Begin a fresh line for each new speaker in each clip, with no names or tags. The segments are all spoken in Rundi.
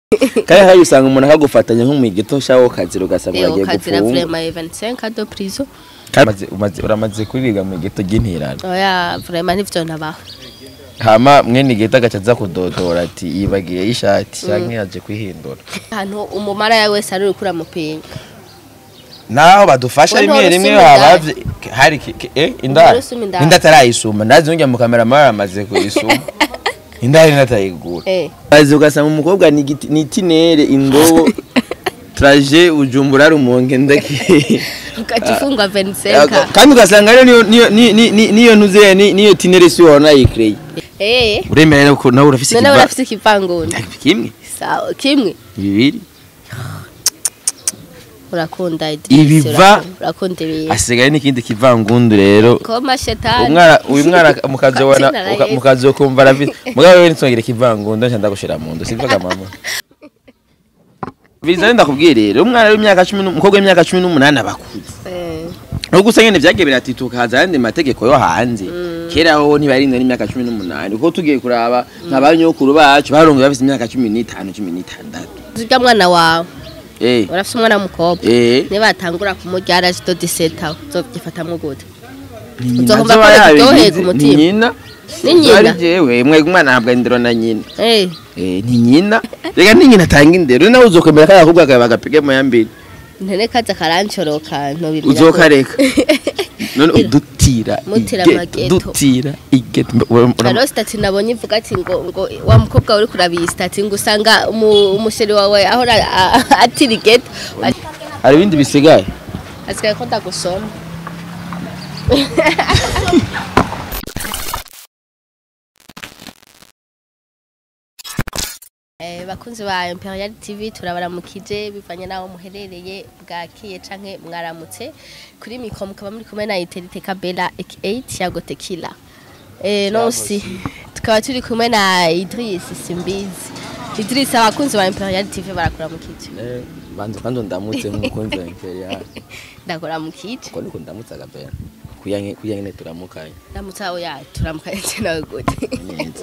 kandi hari usanga umuntu akagufatanya nk'umwigito shawo kazira ugasanga
Eh,
uragiye
ukazira
gupfunga
vraiment 25 de prison
Kandi umaze- uramaze kuriga mu gito ry'intirano
oya vraiment nivyo nabaho
hama mwene igito agaca aza kudodora ati yibagiye y'ishati canke yaje kwihindura
ahantu umumara ya wese ari uriko uramupinga
naho badufasha
We
rimwe
ntorosuma
rimwe
indaya.
habavye hari ki- ki- eh indaya
Ntorosuma indaya.
inda atarayisuma ndazi nujya mu kamera mara amaze kuyisuma indaya natayigura
eh
bazi ugasanga umukobwa ni igiti- ni itinere indobo traje ujumbura rumonge ndaki
ukaca ufungwa 25
kandi ugasanga rero niyo niyo ni- ni- ni- niyo ntuze ni- niyo tinere si wabona yikireye
eh
uremera rero ko nawe urafise
none
ikiva
urafise ikivangunda
kimwe
sawa kimwe
bibiri
urakunda Idris,
Ibiva-
urakunda- urakunda ibintu
hasigaye n'ikindi kivangundu rero
koma shetani
umwana uyu mwana mukazobona
Katsina na Yesu.
mukazokumva aravi mugabo wewe nitwongere kivangundu nca ndagushira mu nda sivyo mama bizane ndakubwiye rero umwana w'imyaka 10 umukobwa w'imyaka 18 abakuze
Eh,
nubwo gusa nyene vyagiye biratituka haza ayandi mategeko yo hanze kera ho ntibarinda n'imyaka 18 kuko tugiye kuraba nk'abanyokuru bacu barongoye bafise imyaka 15 16
urya mwana wawe
eh
urafise umwana w'umukobwa
eh
nibatangura kumurya araje do 17 aho uzovyifatamwo gute
ni
Uzohomba
nyina
ko
zoba
biryoheye
yabigize,
ku
ni
mutima.
nyina
Ni nyina?
Ari jewe mwe umwana ntabwo indero na nyina
eh
eh ni nyina rega ni nyina atanga indero nawe uzokomera kaya kubwa kawe bagapige mu yambiri
ntene kaza karancoroka ntobimenya
uzokareka none udutira
Mutira
igeto,
amageto.
dutira igeto Ura- ura-
hariho sitati nabonye ivuga ati ngo ngo wa mukobwa uri kurabiye sitati ngo usanga umu- umusheri wawe ahora a- atira igeto
hari ibindi bisigaye
asigaye ko ndagusoma Eh, bakunzi ba Imperial TV turabaramukije bivanye naho muherereye bwakiye canke mwaramutse kuri mikro mukaba muri kumwe na Iterite Kabela aka Thiago Tequila eh nonsi tukaba turi kumwe na Idris Simbizi Idris abakunzi ba Imperial TV barakuramukije
Eh, banza kandi ndamutse nk'umukunzi wa imperial
ndakuramukije
ko niko ndamutse agapera kuyange kuyange turamukanye
ndamutse aho ya turamukanye nawe gute
Neza.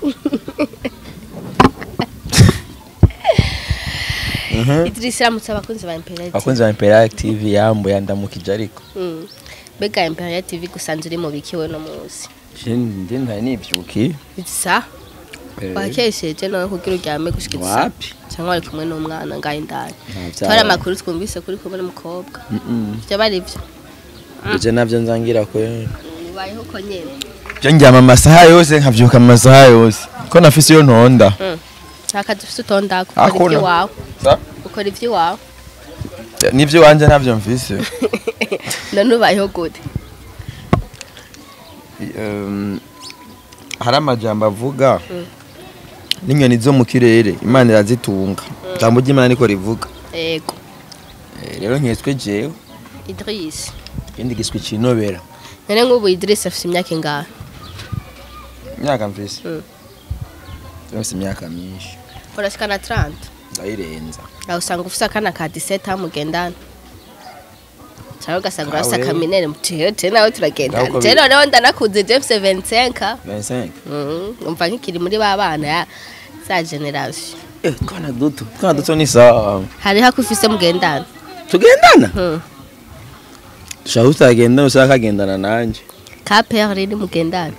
Idris aramutse abakunzi ba Imperial TV
abakunzi ba imperial tv yambo yandamukije ariko
Mm. mbega Imperial TV gusanze uri mu bikiwe no munsi
ndi ntari nibyuki
isa
Eh,
wakesheje nawe kugira uryame gushika isa
wapi
cyangwa wari kumwe n'umwana ngaho indani
Nta
twari
vyabaye.
amakuru twumvise kuri kumwe n'umukobwa
Mm-mm.
byo bari byo
ivyo navyo nzangira ko
ubayeho uko nyene
byo njyama amasaha yose nkavyuka amasaha yose ko nafise iyo ntonda
Mm. nta kazi ufite utonda ukora
Hakuna.
iby'iwawe
Sa?
ukora iby'iwawe
nivyo wanje navyo mfise
none ubayeho gute
Um, hari amajambo avuga n'inyoni zo mu kirere imana irazitunga ijambo ry'imana niko rivuga
yego
Eh, rero nketswe jewe
Idris
ikindi giswe cinobera
none nk'ubu Idris afite imyaka ingahe
imyaka mfise
Mm.
yose imyaka myinshi
urashika na 30
ndayirenza
aho usanga ufite akana ka 17 aho mugendana cyangwa ugasanga urafite
Nawe.
akaminere mutiyete nawe turagendana
Nawe uko
je
bi-
noneho ndanakuze James 25
25
Mhm, umva nk'ikiri muri ba bana ya za generation
eh twana duto twana duto ni sawa
hariho ako ufise mugendana
tugendana
Mhm.
dushaka utagendana ushaka kagendana nanje
ka père riri mugendana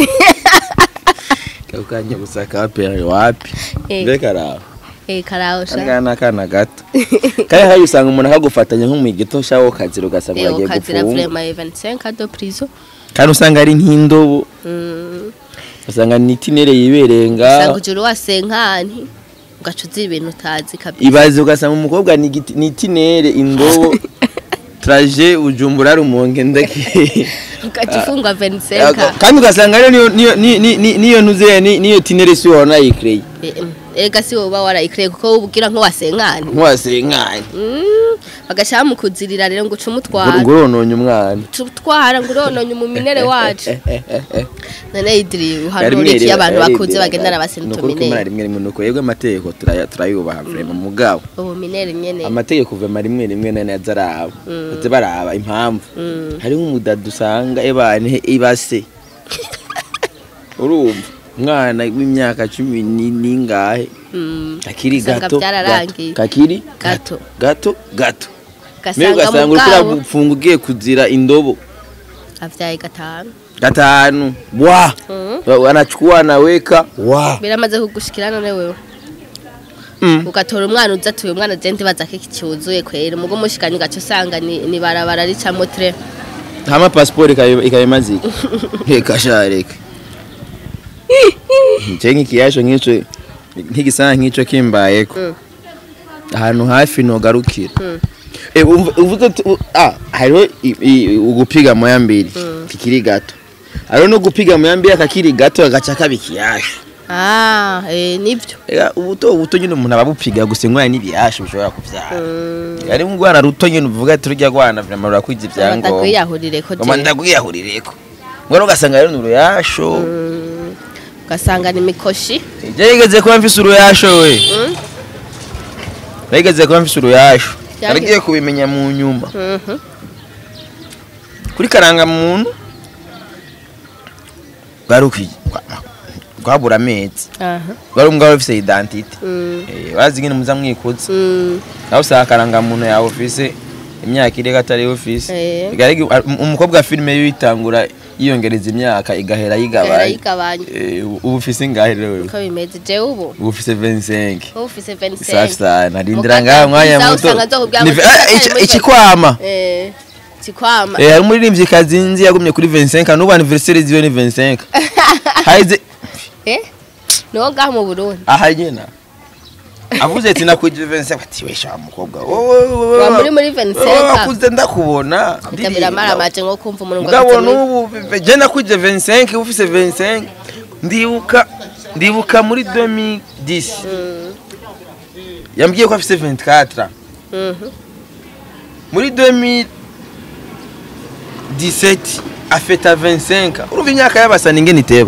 kakanye gusa ka pere wapi
Eh.
mbega araho
eh karaho sha
kangana n'akana gato kandi hari usanga umuntu akagufatanya nk'umwigito shawo kazira ugasanga
eh
uragiye
ukazira
gupfunga
vraiment 25 de prison
kandi usanga ari nk'indobo
Mhm.
usanga ni itinere yibereye
usanga
nga
ujuru wasenkani ugaca uzi ibintu utazi kabisa
ibaze ugasanga umukobwa ni igiti- ni itinere indobo traje ujumbura rumonge ndaki
ugaca ufungwa 25
kandi ugasanga rero niyo niyo ni- ni- ni- niyo ntuze ni- niyo tinere si wabona yikireye
Eh, mm. ega si wowe uba warayikireye kuko ubwira nk'uwasenkani
ntiwasenkanye
Mm, bagaca bamukuzirira rero ngo uce umutwara
ngo urononye umwana
tutwara ngo urononye umuminere wacu none idiri uhanura
Rimwe
iki
rimwe,
abantu
rimwe
bakuze
rimwe,
bagendana
ni ukuri
basintuminere
kumara rimwe rimwe nuko yebwe amategeko turaya- turayubaha vrema mugabo
ubuminere nyene
amategeko vema rimwe rimwe nane aza araba aza baraba impamvu
Mm.
hariho umudada usanga ebane ibase urumva umwana w'imyaka cumi ni- n'ingahe
Mm.
kakiri
Usanga
gato
byararangiye.
gato, kakiri
Gato.
gato gato mbega
ugasanga
ugasanga
mu
uriko
bwabo
urafunga ugiye kuzira indobo
avyaye gatanu
gatanu wa
Mm.
wanachukua anaweka wa
biramaze kugushikira none wewe
Mm.
ugatora umwana uza atuye umwana je ndibaza ko iki cyuzuye kwera mugo mushikanye gace usanga ni, ni barabara ricamo tre
hama pasiporo ikabemaze iki reka sha reka nce nk'ikiyasho nk'ico nk'igisana nk'ico kimbayeko
Mm.
ahantu hafi nogarukira
Mm.
Eh, umva- uvuze uti, u- ah hariho i- i- ugupiga moya mbiri
Mm.
kikiri gato hariho no gupiga moya mbiri akakiri gato agaca kaba ikiyasho
ah eh nivyo
Ega ubuto ubuto nyine umuntu aba abupiga gusa ingwara n'ibiyasho bishobora kuvyara
Mm.
ari nk'urwana ruto nyine uvuga ati rurya rwana vraiment rurakwiza ibyangombwa
batakwiyahurire ko
ngoma
je
ndagwiyahurireko ngwara ugasanga rero ni uruyasho
Mm. ugasanga ni mikoshi
je yigeze kuba mfise uruyasho we
Mm.
nayigeze kuba mfise uruyasho
Byageze.
naragiye kubimenya mu nyuma
Mhm.
kuri karanga muntu rwari ukwi rwabura amezi
aha
rwari umugabo ufise identite
Mm.
Eh, bazi nyine muza mwikuza
Mm.
nawe usanga karanga muntu yawe ufise imyaka iri atari ufise
Eh.
Bigaragara ko, um- umukobwa wa filime yo yitangura yiyongereza imyaka igahera
Era
yigabanya
yigabanya
Eh, ubu ubu ufise ingahe rero wewe
uko bimeze je ubu
ubu ufise 25
ubu ufise
safi
25
sana rindira
Mukata
ngaha mwanya
bwiza
muto
usanga nzokubwira
Ni-
ngo
Ah,
tuzakare
ici-
muri
ikikwama
eh kikwama
Eh, hari umuririmbyi kazinzi yagumye kuri 25 n'ubu anniversaire ziwe ni 25 haize
eh no ngaha mu Burundi
aha nyina avuze ati nakwije 25 ati we sha mukobwa
wa muri muri 25
wakuze ndakubona
ndabira mara maje ngo kumva umuntu ngo
mugabo
afite muri-
n'ubu je nakwije 25 ufise 25 ndibuka ndibuka muri 2010
Mm.
yambwiye ko afise 24
Mhm.
muri 2017 afeta 25 urumva imyaka y'abasani ingene iteba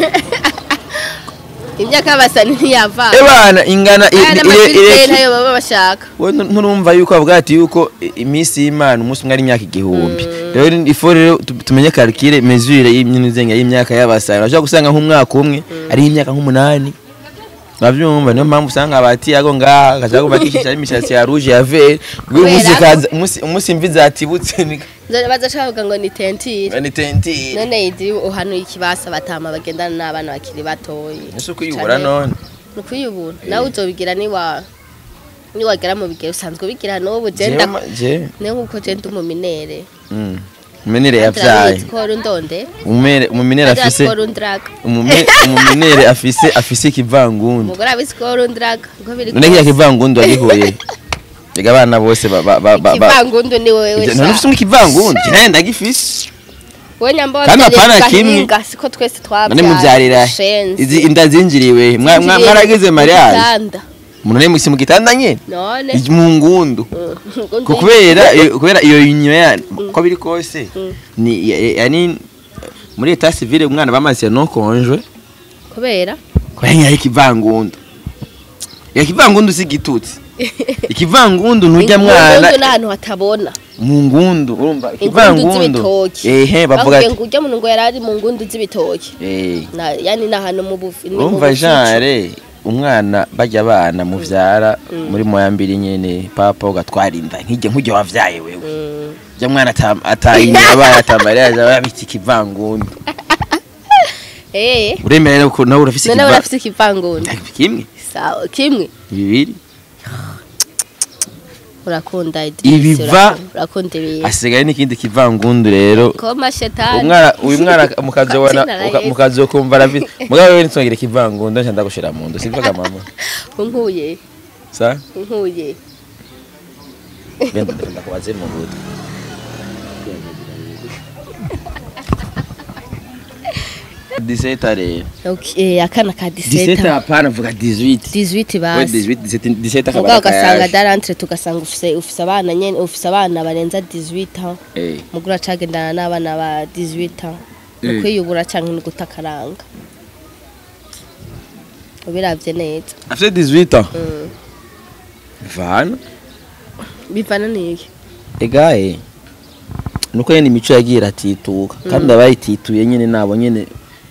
imyaka y'abasani ntiyava
ebana ingana i-
aya
i-
n'amafilime
ire-
ntayo baba bashaka
we nu- nturumva yuko avuga ati yuko i- iminsi y'imana umunsi umwe ari imyaka igihumbi rero ni- ifo rero tu- tumenye karikire mesure y'imyuzenga y'imyaka y'abasani urashobora gusanga nk'umwaka umwe ari imyaka nk'umunani bavyumva niyo mpamvu usanga abati ago ngaha akaza kuba kishisha imishatsi ya rouge ya vert uyu munsi
Kubera ko-
kaza umunsi umunsi imvi zatibutse ni
Nzo- bazacavuga ngo ni tentire
ni tentire
none idi uhanuye ikibasa batama bagendana n'abana bakiri batoyi
ese uko uyibura none
ni ukuyibura nawe uzobigira niwa niwagera mu bigero usanzwe ubigira n'ubu je
Jewe
nda
ma- je
niyo nkuko je ndi umuminere
mm. umenere yavyaye
skoro ndonde
umumere umuminere afise
skoro ndraga
umume- umuminere afise afise ikivangundu
umugore abi skoro ndraga uko biri
none kiya kivangundu wagihuye Ega abana bose ba ba ba ba ba
kivangundu ni wewe
none ufise ikivangundu naye ndagifise
we nyamba
Kandi apana
wavyariye
kimwe.
gahinga, siko twese
none
twabyaye
muvyarira
Shenzi.
izi inda zinjiriwe mwa- mwa-
Zinjiriye
mwaragize
mu
mariage
gitanda.
umuntu ne musi mu gitanda nyene
none
Iji mu ngundu
Mm.
Ko kubera iyo- kubera iyo nyuma ya ko biri kose
Mm.
ni ya- yani muri etat civile umwana bamaze no konjwe
kubera
kubera nyari kivangundu ya kivangundu si gitutsi ikivangundu ntujya mwana
Ingundu ni ahantu hatabona
mu ngundu urumva
ingundu
ikivangundu
z'ibitoki
ehe bavuga
Bavuge
ati
ngo ujya muntu ngo yarari mu ngundu z'ibitoki
eh
Na- yani ni ahantu mu bufi ni mu
urumva
bufico.
jare umwana bajya abana muvyara muri moya mbiri nyene papa ugatwara inda nkijye nkujye wavyaye wewe
Mm.
jya mwana ata- atayinyuma abaye atamariyaje aba yabitse ikivangundu
eh
uremera rero ko nawe urafise
none
ikiva-
urafise ikivangundu
kimwe
sawa kimwe
bibiri
urakunda
Ibiva-
urakunda- urakunda ibintu
hasigaye n'ikindi kivangundu rero
koma shetani
umwana uyu mwana mukazobona
Katsina na
uka-
Yesu.
mukazokumva aravi mugabo wewe nitongera ikivangundu nca ndagushira mu nda sivyo mama
unkuye
sa
unkuye
benda ndakubaze mu buto diseta rero
okay akana ka
diseta
17
hapana vuga 18
18
we
basi
18 17 diseta
mugabo
kabara
ugasanga
kayaje
darantre tugasanga ufise ufise abana nyene ufise abana barenza 18 ans
eh
mugura cagendana n'abana ba 18 ans
Eh.
ukwiyubura canke no gutakaranga ubiravye neza
afite 18 ans
Mm.
vana
bivana n'iki
egaye nuko nyene imico yagiye iratituka kandi abayitituye nyene nabo nyene ba-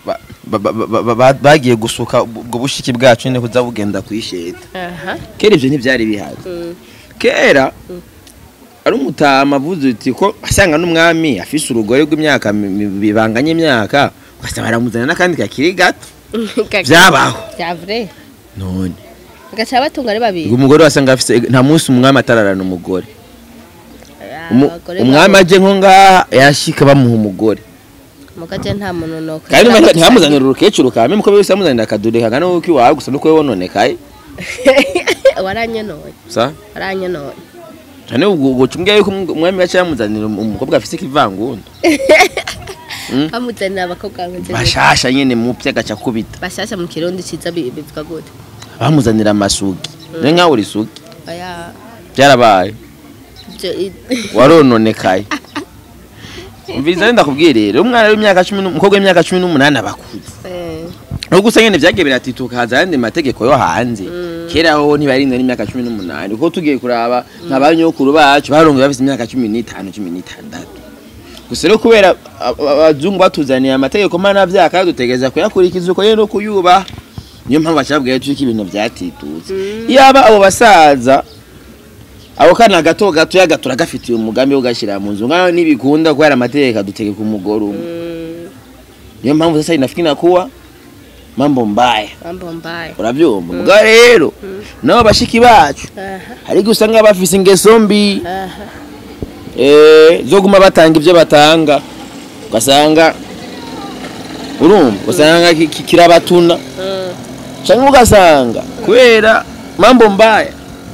ba- ba- ba- ba- ba- bagiye gusuka ubwo bushiki bwacu nyine kuza bugenda kwisheta
aha
kera ivyo ntivyari bihari
Mm.
kera ari umutama avuze uti ko asanga n'umwami afise urugore rw'imyaka mi- mi- bibanganye imyaka ugasanga baramuzana n'akandi kakiri gato vyabaho
bya vrai
none
gacha batunga ari babiri
ngo umugore wasanga afise nta munsi umwami atararana umugore Umu-
Abagore
umwami
babo-
aje nko ngaha yashika bamuha umugore
mugaje nta muntu no
kandi ntiba- ntibamuzanira urukecuru kame muko wese bamuzanira akadure kangana n'uko iwawe gusa nuko we wononekaye
waranyonoye
sa
waranyonoye
cyane ubwo ubwo cumbwiye yuko umw- umwami yaca yamuzanira um- umukobwa afise ikivangundo
bamuzanira abakobwa ngo nze
bashasha nyene mu agaca kubita
bashasha mu kirundi ciza bi- bivuga gute
bamuzanira amasugi ne nkawe uri sugi
aya
byarabaye
je- i-
warononekaye umviriza rero ndakubwiye rero umwana w'imyaka cumi n'u- umukobwa w'imyaka cumi n'umunani abakuze
eh,
nubwo gusa nyene vyagiye biratituka haza ayandi mategeko yo hanze kera ho ntibarinda n'imyaka cumi n'umunani kuko tugiye kuraba nka banyokuru bacu barongoye bafise imyaka cumi n'itanu cumi n'itandatu gusa rero kubera a- a- abazungu batuzaniye amategeko mpanavyaha kandi dutegereza kuyakurikiza uko nyene no kuyubaha niyo mpamvu bacabwiye yuko ibintu vyatitutse yaba abo basaza ako kana gato gato yagatura gafitiye umugambi wo gashira mu nzu ngaho ntibikunda kubera amategeko adutegeka umugore umwe
mm,
niyo mpamvu sasa inafikiri kuwa mambo mbaya
mambo mbaya
uravyumva mugabo rero nabo bashiki bacu
aha
hari igihe usanga bafise ingeso mbi
aha
eh, zo guma batanga ivyo batanga ugasanga urumva ugasanga ki- ki- kirabatuna
mm,
canke ugasanga kubera mambo mbaya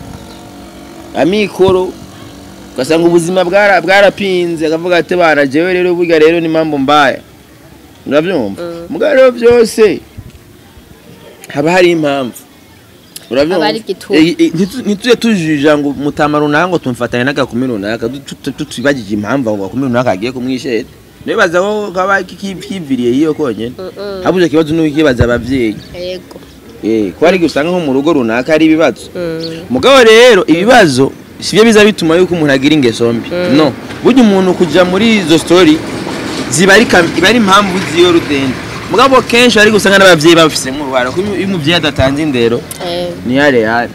amikoro ugasanga ubuzima bwara- bwarapinze akavuga ati bana jewe rero burya rero ni mambo mbaya uravyumva
Mm.
mugabo rero vyose haba hari impamvu uravyumva
Haba hari igituma.
Eh, eh, ntitu- ntituje tujija ngo mutama runaka ngo tumfatanye n'agakumi runaka du- tu- tu- tutibagije impamvu ako gakumi runaka agiye kumwishera nibaza ko kaba ki- kiviriye hiyo konyene
mm, mm.
habuze ikibazo nuko kibaza abavyeyi
yego
Eh, ko hari igihe usanga nko mu rugo runaka hari ibibazo
Mm,
mugabo rero ibibazo sibyo biza bituma yuko umuntu agira ingeso mbi no burya umuntu kuja muri izo story ziba ari kam- iba ari impamvu ziyo rudende mugabo kenshi hari gusanga n'abavyeyi babifisemo uruhara kuko iyo umuvyeyi adatanze indero
eh,
ni yare yare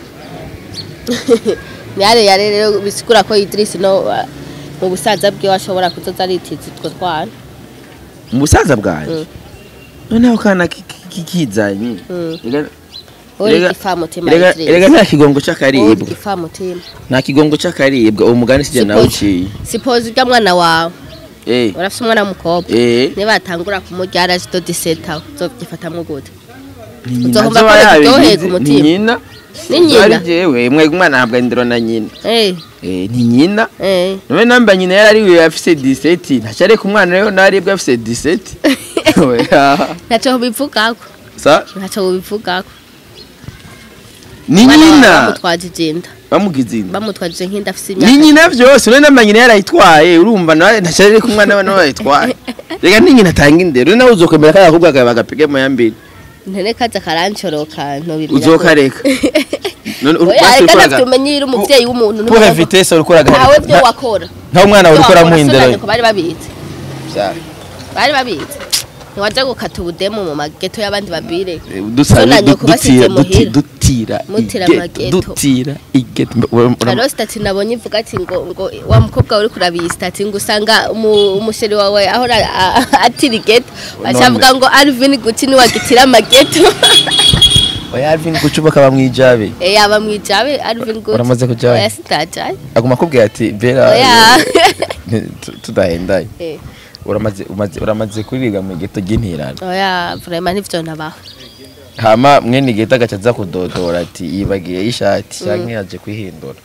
yare yare rero bisigura ko Idris no uh, mu busaza bwe ashobora kuzoza aritiza utwo twana
mu busaza bwanjye
Mm.
noneho kana ki- ki- ki- kizanye
Mm.
Erega-
uri
erega-
igifamutima
erega erega
Idris
nta kigongo
uri
c'akaribwa
igifamutima
nta kigongo c'akaribwa uwo mugani sije nawe uciye
sipozi ujya mwana wawe
eh
urafise umwana w'umukobwa
eh
nibatangura kumurya arajido diseta uzovyifatamwo gute
ni nyina
Uzohomba
azoba
ko
yabigize,
biryoheye ku
ni
mutima.
nyina
Ni nyina?
Ari jewe mwega umwana ahabwa indero na nyina
eh
eh ni nyina
eh
none namba nyina yari ariwe afise 17 ntaca areka umwana rero naribwe afise 17 Oya.
ntaco bivugako
sa
ntaco bivugako
ni
Umwana wawe
nyina
bamutwaje ijinda
bamugize inda
bamutwaje nk'inda afise
ni
imyaka
nyina vyose none namba nyina yarayitwaye urumva nawe ntaca areka umwana we nawe yayitwaye reka ni nyina atanga indero nawe uzokomera kaya kubwa kawe bagapige mu yambere
ntene kaza karancoroka ntobimenya
uzokareka none uru-
oya
basi
reka
ukoraga-
navyo umenye iri umuvyeyi w'umuntu
pour vitesse urikoraga
ntawe vyo wakora
nta umwana uri ukora mu indero
ko bari babizi bari babizi ntiwaja gukata ubudemu mu mageto y'abandi babire Sonanye ko basize muhira.
dutira
Mutira
igeto,
amageto.
dutira igeto Mba- ura- ura-
hariho sitati nabonye ivuga ati ngo ngo wa mukobwa uri kurabiye sitati ngo usanga umu- umusheri wawe ahora a- a- atira igeto bacavuga ngo Alvin guti niwagitira amageto
oya Alvin kucuba kaba mwijabe
Eh, yaba mwijabe Alvin guti
Uramaze kujayo?
oya sitajaye
aguma akubwira ati bera
Oya.
eh, tu- tudahendaye
Eh,
uramaze umaze- uramaze kuriga mu igeto ry'intirano
oya vraiment nivyo nabaho
hama mwene igeto agaca aza kudodora ati yibagiye y'ishati canke yaje kwihindura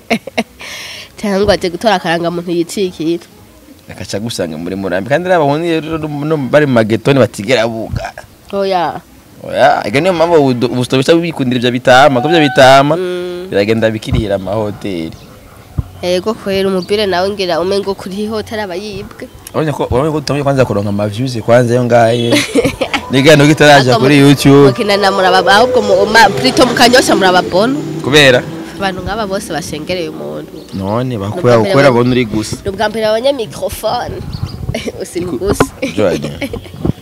cyangwa aje gutora akarangamuntu yicikira
agaca agusanga muri murambi kandi raba ubundi rero no bari mu magetoni batigera buga
oya
oya ega niyo mpamvu ubu- ubu sitobisa bikundira ivyo bitama ko ivyo bitama
Mm.
biragenda bikirira amahoteli
ego kwera umubire nawe ngira umengo kuri hoteli aba yibwe
urabona ko urabona ko utamenya kwanza kuronka amaviews kwanza yo ngaye nigano kitaraja kuri youtube
mukinana muraba ahubwo mu ma plito mukanyosha murababona
kubera
abantu nk'aba bose bashengereye umuntu
none bakura
Nubwa mbere
ukora
wa-
bona uri gusa
ni ubwa mbere babonye mikrofone usimbugusa
Joanne.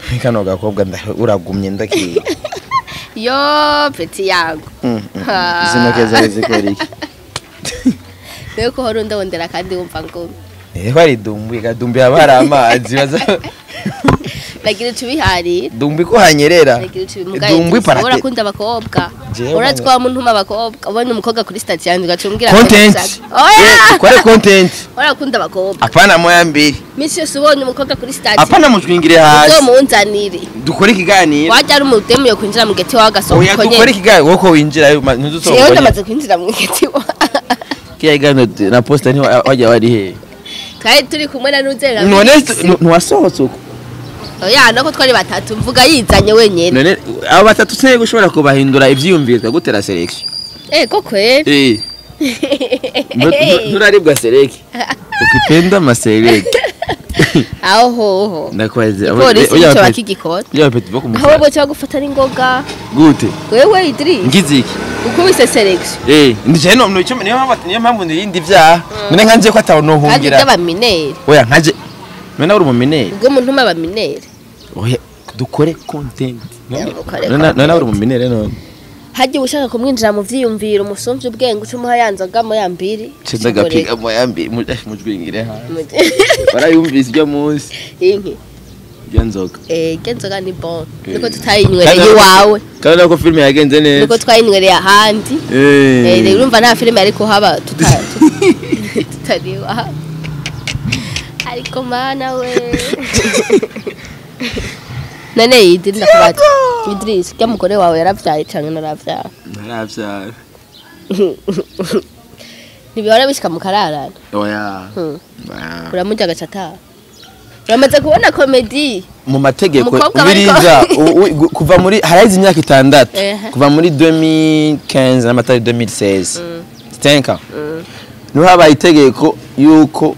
kano gakobwa nda- uragumye ndakiye
yo peti yago
Mm, mm.
Ah.
zino keza zikora iki
niwe ko hora undabondera kandi wumva ngo
eho ari dumbi kadumbi haba hari amazi baza
nagira ico biharira
dumbi ko hanyerera
nagira ico
dumbi
bimugaye
parate
urakunda abakobwa
Jewe
uratse ko wamuntuma abakobwa ubona umukobwa kuri stati yanjye ugacumbwira
content
oya
Eh, kore content
urakunda abakobwa
apana moya mbili
misi yose ubonye umukobwa kuri stati
apana mutwingire hasi
uzomunzanire
dukore ikiganiro
wajya ari umudemu yo kwinjira mu geti wawe agasohoka
oya
uko
dukore
nyene
ikiganiro wowe ko winjira
jewe
ntuzusongoye
ndamaze kwinjira mu geti wawe
kiya kiganiro na posta ni wajya wari he
twari turi kumwe na nuzera
none ntiwasohotse uko
oya nako twari batatu mvuga yizanye wenyene
none abo batatu se gushobora kubahindura ivyiyumviro tukagutera selection
eh ko kweli
eh Nu- nu- nturaribwa seleki ukipenda maseleki
aho hoho
ndakwaze
polisi nico bakigikora
ya peti boko
aho
musa
bo cyo gufata n'ingoga
gute
wewe Idris
ngiziki
ukubise selection
eh ndicaye no no niyo mpamvu niyo mpamvu ndindi vyaha none nkanje ko atawo
kandi
nohungira
by'abaminere
oya nkanje none uri umumineri
ubwo umuntu ntuma abaminere
oya dukore content
Ya, dukore
none none uri umumineri none
hagiye ushaka kumwinjira mu vyiyumviro umusumvye ubwenge ucumuha yanzoga mo yambiri
ceza gapiga mo yambi mujwingire ha
Mu-
barayumvise ibyo munsi
inki
ibyo nzoga
eh genzoga ni bon
Eh.
niko
Kandi
tutayinywereye
nako-
iwawe
kandi nako filime yagenze neza
niko twayinywereye ahandi eh
eh
rero urumva nta filime ariko haba tuta- tu- tutari iwawe ariko mana we none Idris ndakubaza Idris rya mugore wawe yaravyaye canke naravyaye
ntarabyara
ntibihora bishika mu kararana
oya
Hmm.
Ah.
uramurya agaca ataha uramaze kubona komedi
mu mategeko
Umukobwa
ubiriza
bariko-
u- u- gu- kuva muri harahize imyaka itandatu
Ehe.
kuva muri 2015 n'amatari 2016
Mm.
stenka
Mm.
niho habaye itegeko yuko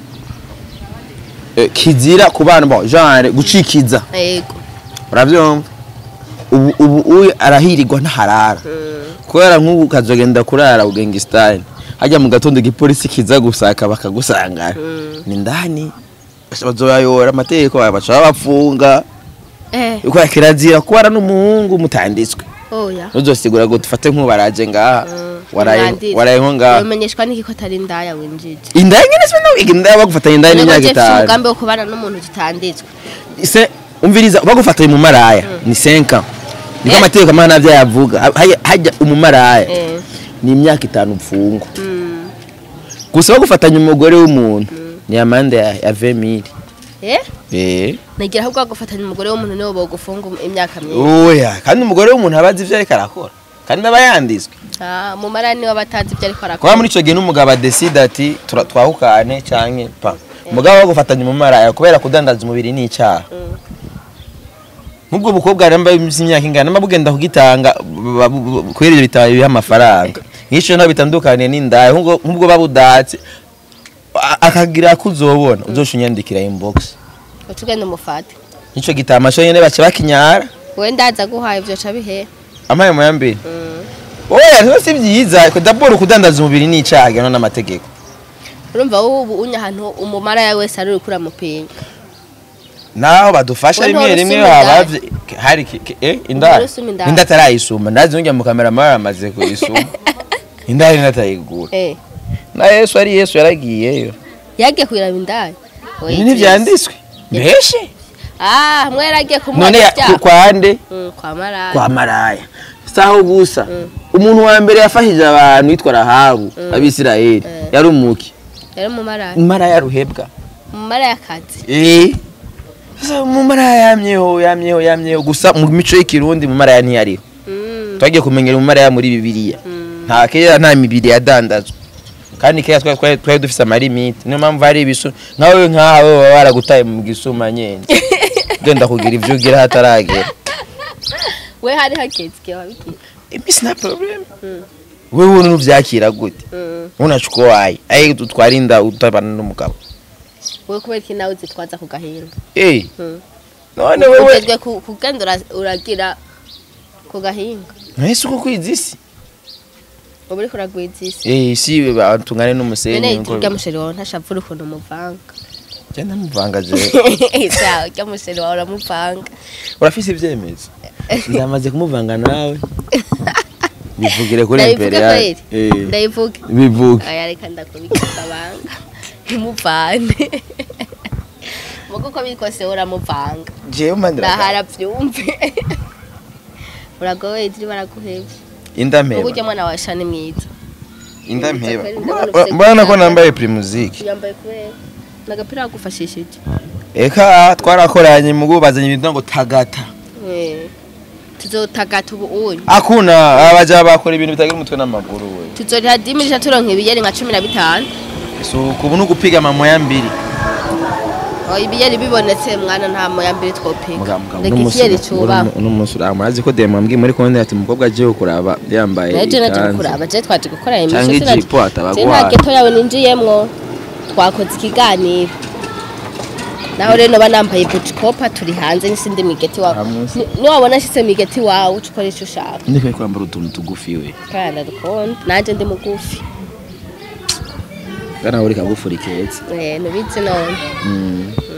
eh, kizira ku bana bo genre gucikiza
yego
uravyumva ubu ubu uyu arahirirwa ntaharara
Mm.
kubera nk'ubu kazogenda kurara ugengisitani hajya mu gatondo igipolisi kiza gusaka bakagusangana
Mm.
ni ndani bazoyayora amategeko baca babafunga
eh
uko kirazira kubara n'umuhungu mutanditswe
oya
uzosigura ngo dufate nk'ubaraje ngaha
Mm.
waraye
Mwanditse.
waraye nko ngaha
umenyeshwa n'iki ko atari indaya winjije
indaye nyene se nawe indaye bagufatanya indaye
Nubwo
n'imyaka
Jeff
itanu
umugambi wo kubana n'umuntu tutanditswe
se umviriza bagufatanya mu maraya ni 5 ans niko
Eh.
amategeko amana navyo yavuga hajya hajya umumaraya
eh
ni imyaka itanu mfungwa
mm.
gusa bagufatanya umugore w'umuntu ni amande ya, ya 20000
eh
eh
nagira ahubwo gufatanya umugore w'umuntu niwo bogufunga imyaka myinshi
oya kandi umugore w'umuntu abazi ivyo ariko arakora kandi aba yanditswe
ah mu marani niwe batazi ibyo ariko
kuba
arakora
muri ico gihe n'umugabo adesida ati "Tura- twahukane canke pa umugabo wo gufatanya umumaraya kubera kudandaza umubiri ni icaha
Mm.
nk'ubwo bukobwa ramba imyaka ingana namba bugenda kugitanga ba- bu- bu- kubera ivyo bitaba biha amafaranga nk'ico ntabwo bitandukaniye n'indaya nk'ubwo nk'ubwo babudatse a- akagira ko uzobona uzosha unyandikira inbox
uca ugenda umufate
nico gitama co nyene baca bakinyara
wowe ndaza guhaye ivyo ca bihe
amaye mu yambere
Mm.
oya rero si vyiza dabord kudandaza umubiri ni icaha gihana n'amategeko
urumva wowe ubu unya ahantu umumara yawe wese ari uriko uramupinga
naho badufasha
We
rimwe
ntuhora
rimwe
usuma indaya?
habavye hari ki- ki- eh indaya
Ntuhora usuma indaya?
inda atarayisuma ndazi nujya mu kamera mara amaze kuyisuma indaya inatayigura
eh
na Yesu ari Yesu yaragiyeyo
yagiye kwiraba indaya Oya,
ibi ntivyanditswe mbeshe
ah hamwe yaragiye kumuha
none ya-
ibyaha.
ku- kwande
Mm, kwa maraya
kwa maraya saho gusa
Mm.
umuntu wa mbere yafashije abantu yitwa Rahabu abisirayeli
Mm.
yari umuki
yari umumaraya
maraya ruhebwa
umumaraya akazi
eh sasa mu maraya yamyeho yamyeho yamyeho gusa mu mico y'ikirundi mu maraya ntiyariho
Mm,
twagiye kumenyera umumaraya muri bibiliya
mm.
nta kera nta mibiri yadandazwa kandi kera twari- twari twari dufise amarimiti niyo mpamvu hari ibisu nkawe nkawe baba baragutaye mu gisuma nyene genda kugira ivyo ugira hataragera
we hari hageze igihe wabigira
imisi nta problem
Mm.
wewe ubu nuvyakira gute
Mm.
unacuko wayi ayi twarinda utabana n'umugabo
we kubera iki nawe zitwaza ku gahinga
eh
Mm.
none wewe
ugezwe ku- kugenda ura- uragira ku gahinga
ntese uko kwiza isi
uba uriko uragwiza isi
eh si batungane
none
n'umusenyi
turya musheri wawe ntashavura ukuntu umuvanga
genda muvanga je
sawa ujya museri wawe uramuvanga
urafise ivyemezo ndamaze kumuvanga nawe bivugire kuri
ndabivuge
imperial
kweli
eh
ndabivuge
bivuge
aya reka ndakubikisa banga ntimuvane mugo uko biri kose uramuvanga
jewe mandira
ndahara byumve uragowe turi baraguhebye mugo
indampeba
ujya mwana wa shani mwiza
indampeba
Ndabona
Mbona-
ufite
mbona ko
icyapa.
nambaye primusic
yambaye kubera nagapira wagufashishije
eka twarakoranye mugu bazanye ibintu ngo tagata
Eh, tuzotagata ubu unyu
akuna abaja bakora ibintu bitagira umutwe n'amaguru we
tuzoriha dimirisha turonka ibiyeri nka cumi na bitanu
so kubu ni ugupiga amamoya mbiri
Oh, ibiyeri bibonetse mwana nta moya mbere twopiga
Mugabo, mugabo,
reka
uno munsi-
ikiyeri cyubahwe
uno munsi urama azi ko dema mbwiye muri konti ati umukobwa agiye kuraba yambaye
naje naje
ikanzu.
gukuraba je twaje gukora
Canke
imisho sinaje-
ijipo ataba
je nta
agwaye.
geto yawe ninjiyemwo twakoze ikiganiro naho rero noba nambaye bucikopa turi hanze n'isindi migeti wawe
Aha munsi.
Ni- niwabona ashitse migeti wawe uca ukora ico ushaka
ndi kwe kwambara utuntu tugufi we
kandi ndadukunda nanje ndi mugufi
bwana uri kagufuri keza
Eh, nubizi none
Mm.